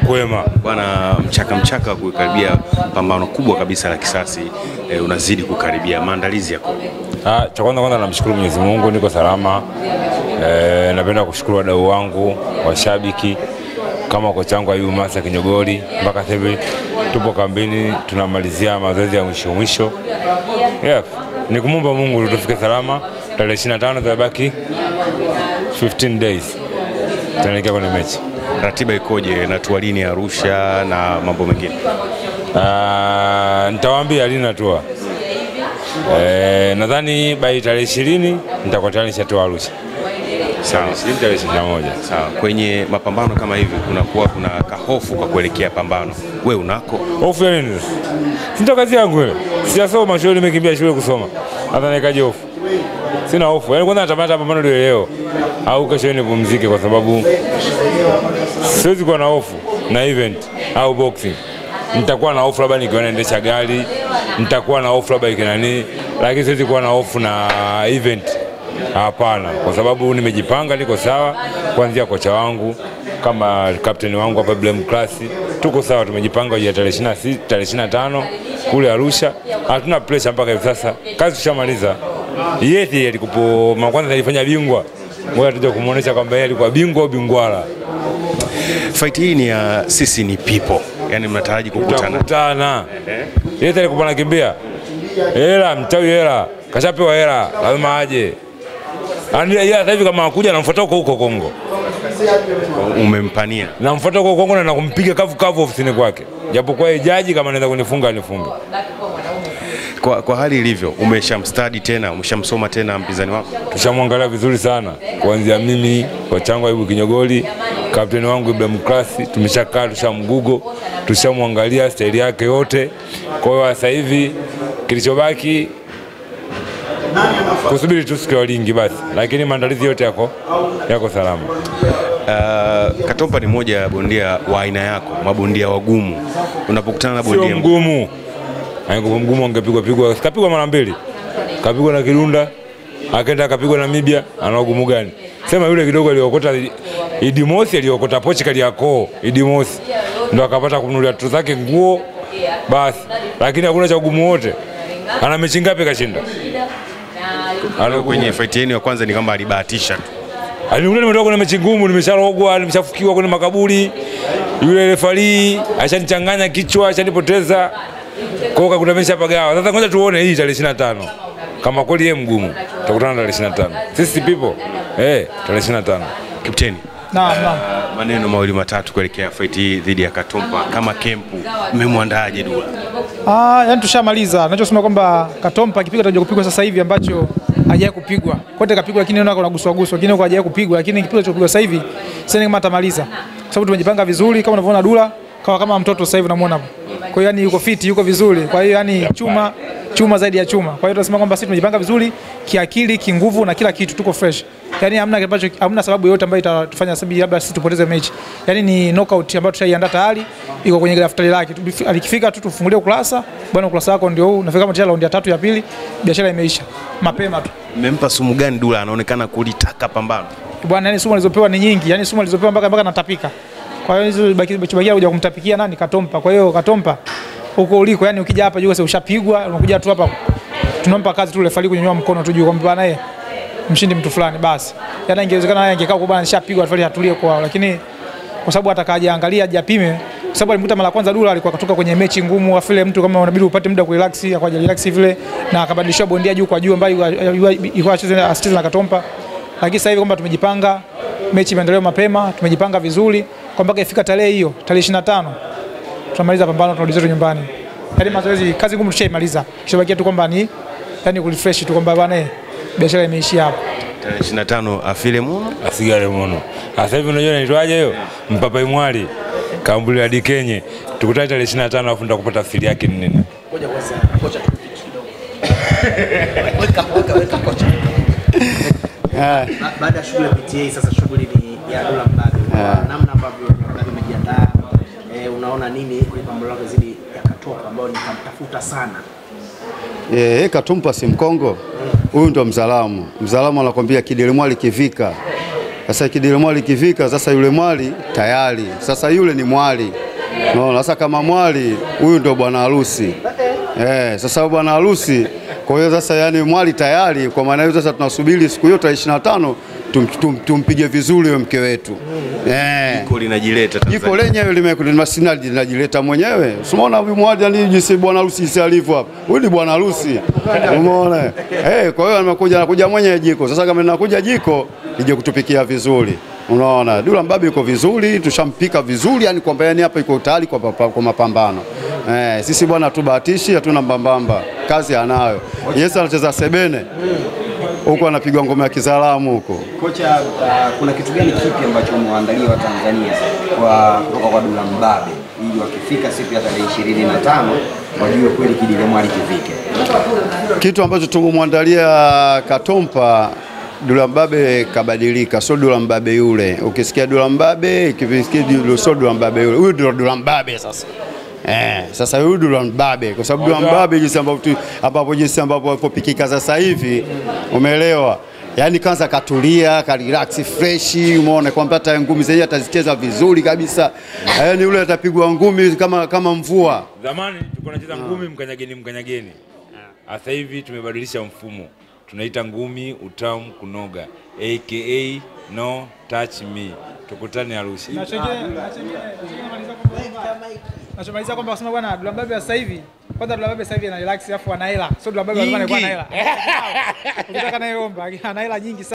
kwema. Bwana, mchaka mchaka wa kukaribia pambano kubwa kabisa la kisasi eh, unazidi kukaribia, maandalizi yako Ah, cha kwanza kwanza namshukuru Mwenyezi Mungu niko salama. E, napenda kushukuru wadau wangu washabiki kama kocha wangu Ayubu Masa Kinyogoli, mpaka sasa hivi tupo kambini tunamalizia mazoezi ya mwisho mwisho. Yeah, ni kumwomba Mungu tufike salama. Tarehe 25 tabaki 15 days tunaelekea kwenye mechi. ratiba ikoje na tualini Arusha na mambo mengine? Ah, nitawaambia lini natua. Eh, nadhani by tarehe ishirini nitakuwa tayari nishatoa Arusha. Sawa. Ishirini tarehe ishirini na moja. Sawa, kwenye mapambano kama hivi kunakuwa kuna kahofu kwa kuelekea pambano, we unako? Hofu ya nini? sasa? Si ndo kazi yangu ile. Sijasoma shule, nimekimbia shule kusoma. Hata nikaje hofu. Sina hofu. Yaani kwanza natamani hata pambano liwe leo au kesho nipumzike kwa sababu siwezi kuwa na hofu na event au boxing. Nitakuwa na hofu labda nikiwa naendesha gari, nitakuwa na hofu labda ikinani, lakini siwezi kuwa na hofu na event. Hapana, kwa sababu nimejipanga, niko sawa, kuanzia kocha wangu kama kapteni wangu hapa Blame Class, tuko sawa, tumejipanga ya tarehe 26 tarehe 25 kule Arusha. Hatuna pressure mpaka hivi sasa, kazi tushamaliza. Yeye alikupo kwanza alifanya bingwa, ngoja tuje kumuonesha kwamba yeye alikuwa bingwa au bingwala. Fight hii ni ya sisi ni people, yani mnataraji kukutana Tutakutana. Yeye alikuwa anakimbia hela, mchawi hela, kashapewa hela, lazima aje. Yaani yeye sasa hivi kama akuja namfuata huko huko Kongo. umempania namfuata kwa Kongo na nakumpiga kavu kavu ofisini kwake, japokuwa yeye jaji kama anaweza kunifunga anifunge. kwa, kwa hali ilivyo, umeshamstadi tena, umeshamsoma tena mpinzani wako? Tushamwangalia vizuri sana, kuanzia mimi kocha wangu Ayubu Kinyogoli, kapteni wangu Ibrahim Klasi, tumeshakaa tushamgugo, tushamwangalia staili yake yote. Kwa hiyo sasa hivi kilichobaki kusubiri tu siku ya Walingi basi, lakini maandalizi yote yako yako salama. Uh, Katompa ni moja ya bondia wa aina yako, mabondia wagumu. Unapokutana na Sio bondia mgumu, angekuwa mgumu angepigwa pigwa, kapigwa mara mbili, kapigwa na Kirunda, akaenda akapigwa na Mibia. Ana ugumu gani? Sema yule kidogo aliokota Idi Mosi, aliokota pochi Kariakoo, Idi Mosi ndo akapata kununulia tu zake nguo basi, lakini hakuna cha ugumu wote. Ana mechi ngapi kashinda? Ana kwenye fight yenu ya kwanza ni kwamba alibahatisha tu. Alinikuta nimetoka kwenye mechi ngumu, nimesharogwa, nimeshafukiwa kwenye makaburi. Yule refari ashanichanganya kichwa, ashanipoteza. Kwa hiyo kakuta ameshapagawa. Sasa ngoja tuone hii tarehe 25. Kama kweli yeye mgumu, tutakutana tarehe 25. Sisi people, eh, tarehe 25. Kapteni, Naam, naam. uh, maneno mawili matatu kuelekea fight hii dhidi ya Katompa kama kempu, mmemwandaaje Dula? Ah, yani tushamaliza. Nachosema kwamba Katompa akipiga atakuja kupigwa sasa hivi ambacho hajawahi kupigwa. Kote kapigwa lakini naona kuna guswa guswa, lakini huko hajawahi kupigwa, lakini kipigo chopigwa sasa hivi sasa kama atamaliza. Kwa sababu tumejipanga vizuri kama unavyoona Dula kama kama mtoto sasa hivi unamuona hapo. Kwa hiyo yani yuko fit, yuko vizuri. Kwa hiyo yani chuma chuma zaidi ya chuma. Kwa hiyo tunasema kwamba sisi tumejipanga vizuri kiakili, kinguvu na kila kitu tuko fresh. Yaani hamna ambacho hamna sababu yoyote ambayo itatufanya sababu labda sisi tupoteze mechi. Yaani ni knockout ambayo tushaiandaa tayari iko kwenye daftari lake. Tubifi- Alikifika tu tufungulie ukurasa, bwana ukurasa wako ndio huu. Nafika kama tayari raundi ya tatu ya pili, biashara imeisha. Mapema tu. Mmempa sumu gani Dula? Anaonekana kulitaka pambano. Bwana yani sumu alizopewa ni nyingi. Yaani sumu alizopewa mpaka mpaka natapika. Kwa hiyo hizo baki bakia kuja kumtapikia nani Katompa. Kwa hiyo Katompa huko uliko yani ukija hapa juu sasa ushapigwa, unakuja tu hapa tunampa kazi tu refari kunyanyua mkono tu juu kwamba bwana yeye mshindi mtu fulani basi. Yaani ingewezekana yeye angekaa kwa bwana nishapigwa refari atulie kwao, lakini kwa sababu atakaja angalia ajapime kwa sababu alimkuta mara kwanza Dula alikuwa katoka kwenye mechi ngumu, afile mtu kama unabidi upate muda kurelax, akaja relax vile na akabadilishwa bondia juu kwa juu ambayo ilikuwa acheze asicheze na Katompa. Lakini sasa hivi kwamba tumejipanga, mechi imeendelewa mapema, tumejipanga vizuri kwa mpaka ifika tarehe hiyo, tarehe 25 tunamaliza pambano, tunarudi zetu nyumbani. Yaani mazoezi, kazi ngumu tushaimaliza, kishabakia tu kwamba ni yani kurefresh tu kwamba bwana eh, biashara imeishia hapo. Tarehe 25 afile muno. Asigare mono. Sasa hivi unajua inaitwaje hiyo? Mpapai mwali. Kambuli hadi Kenye. Tukutane tarehe 25 alafu nitakupata tafsiri yake ni nini. Ngoja kwanza kocha tupiki kidogo. Weka weka weka kocha. Ba- Baada ya shughuli ya PTA sasa shughuli ni ya Dula Mbabe. Kwa Namna ambavyo Mbabe umejiandaa eh, unaona nini kwenye pambano lako zidi ya Katopa ambao nikamtafuta sana. Eh, Katumpa si Mkongo, huyu ndo Mzalamu. Mzalamu anakwambia kidilimwali kivika, Sasa kidile mwali kifika, sasa yule mwali tayari, sasa yule ni mwali Unaona, sasa kama mwali huyu ndio bwana harusi eh. Sasa bwana harusi, kwa hiyo sasa yani mwali tayari, kwa maana hiyo sasa tunasubiri siku hiyo tarehe 25 tum, tum, tumpige vizuri huyo mke wetu eh. Jiko linajileta Jiko Tanzania. lenyewe limemasina linajileta mwenyewe. Umeona huyu mwadi ni jinsi bwana harusi jinsi alivyo hapa. Huyu ni bwana harusi. Umeona? Eh, kwa hiyo anakuja anakuja mwenyewe jiko. Sasa kama linakuja jiko lije kutupikia vizuri. Unaona? Dula Mbabe yuko vizuri, tushampika vizuri, yani kwamba yani hapa iko tayari kwa, kwa, kwa mapambano. Eh, sisi bwana tubahatishi, hatuna mbambamba. Kazi anayo. Yesu anacheza sebene. Huko anapigwa ngoma ya kizalamu huko. Kocha, uh, kuna kitu gani kipi ambacho umewaandalia Watanzania kwa kutoka kwa Dula Mbabe ili wakifika siku ya tarehe ishirini na tano wajue kweli kidile mwali kivike? Kitu ambacho tumemwandalia Katompa, Dula Mbabe kabadilika, sio Dula Mbabe yule. Ukisikia Dula Mbabe, ukisikia Dula- sio Dula Mbabe yule. Huyu ndio Dula Mbabe sasa. Eh, sasa huyu Dula Mbabe kwa sababu Dula Mbabe jinsi ambavyo tu- ambapo jinsi ambavyo alipopikika sasa hivi, umeelewa? Yaani kwanza katulia, ka relax fresh, umeona kwamba hata ngumi zenyewe atazicheza vizuri kabisa. Yaani yule atapigwa ngumi kama kama mvua. Zamani tulikuwa tunacheza ngumi mkanyageni mkanyageni. Sasa hivi tumebadilisha mfumo, tunaita ngumi utamu kunoga, aka no touch me. Tukutane Arusha. Nachomaliza kwamba kusema bwana Dula Mbabe wa sasa hivi kwanza Dula Mbabe sasa hivi ana relax afu ana hela. Sio Dula Mbabe alikuwa ana hela. Ukitaka naye omba, ana hela nyingi sana.